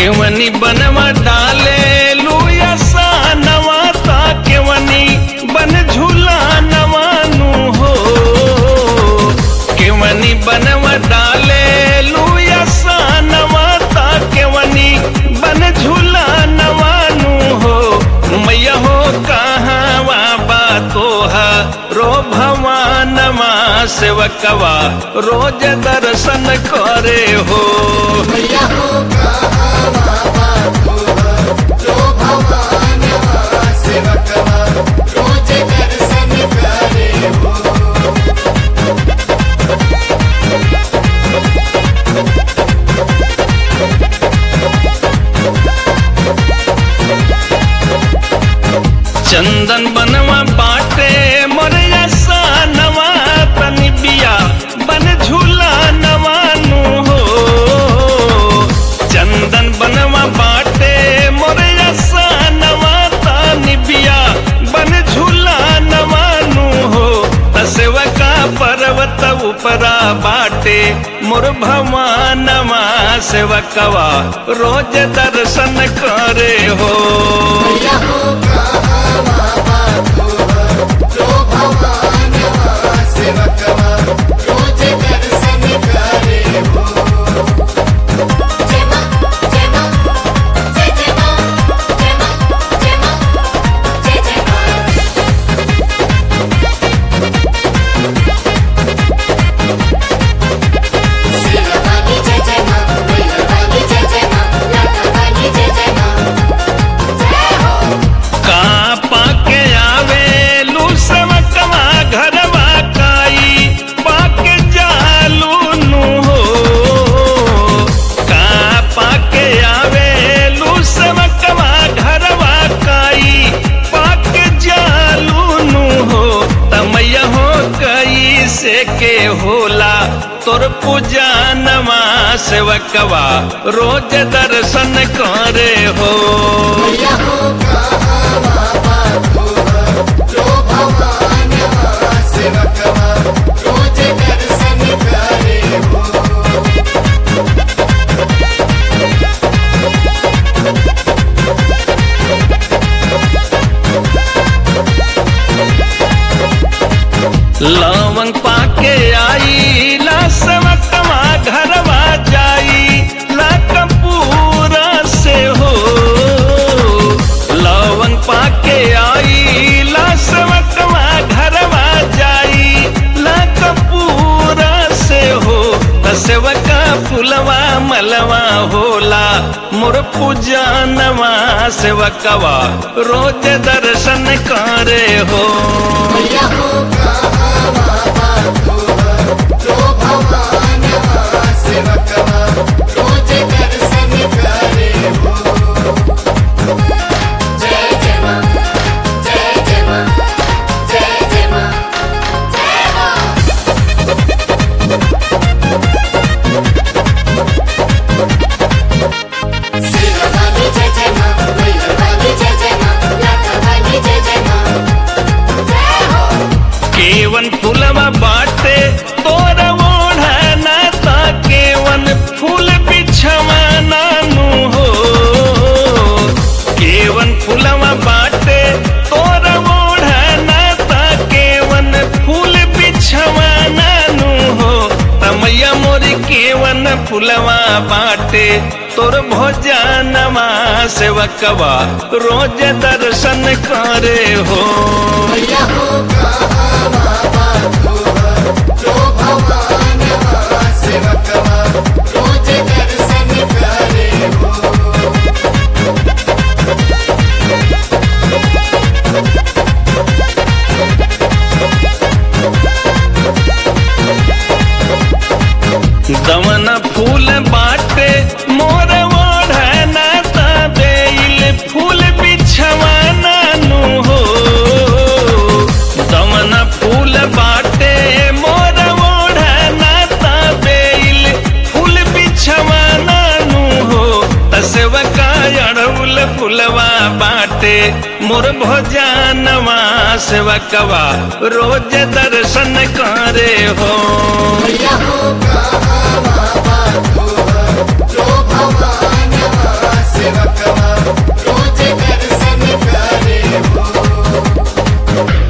केवनी बनवा डाले लुया सा नवा ता केवनी बन झूला नवानु हो केवनी बनवा डाले लुया सा नवा ता केवनी बन झूला नवानु हो मैया हो कहाँ बा तोहा रो भवानमा सेवकवा रोज दर्शन करे हो मैया हो कहाँ बाबा जो भवान सेवकवा रोज दर्शन करे हो चंदन बनवा बाटे मोरया सा नवा तनि बिया बन झूला नवानु हो चंदन बनवा बाटे मोरया सा नवा तनि बिया बन झूला नवानु हो तसेवका पर्वत उपरा बाटे मोर भवानवा सेवकवा रोज दर्शन करे हो मैया हो कहाँ बाबा जो भवान सेवकवा रोज दर्शन करे हो जय मां जय मां जय जय मां जय मां जय मां जय जय मां सिरवानी जय जय मां मैरवानी जय जय मां लाटावानी जय जय मां जय हो का पाके आवे लू समकमा घरवा काई पाके जालू नु हो का पाके आवे लू समकमा घरवा काई पाके जालू नु हो तमैया हो कई से के होला तोर पूजा नमा सेवकवा रोज दर्शन करे हो मैया हो कहाँ बाबा जो भवान सेवकवा रोज दर्शन करे हो लवंग पाके आई ला समकमा घरवा जाई ला कपूरा से हो लवंग पाके आई ला समकमा घरवा जाई ला कपूरा से हो सेवका फुलवा मलवा होला मोर पूजा नवा सेवकवा रोज दर्शन करे हो मैया हो कहाँ बाबा जो भवान सेवकवा रोज दर्शन करे हो जय जय मां जय जय मां जय जय मां जय हो सिरवानी जय जय मां मैरवानी जय जय मां लाटावानी जय जय मां जय हो केवन फूलवा बाटे तोर ओढ़ना ता केवन फूल बिछवा नानु हो केवन फूलवा बाटे तोर ओढ़ना ता केवन फूल बिछवा नानु हो तमैया मोरी केवन फूलवा बाटे तोर भोजनमा सेवकवा रोज दर्शन करे हो मैया हो कहाँ बाबा जो भवान सेवकवा रोज दर्शन करे हो दमन फूल बाटे मोर ओढ़ना तबेल फूल बिछवाना नु हो दमन फूल बाटे मोर ओढ़ना तबेल फूल बिछवाना नु हो तसवका अड़उल फूलवा बाटे मोर भोजनवा सेवकवा रोज दर्शन करे हो मैया हो कहाँ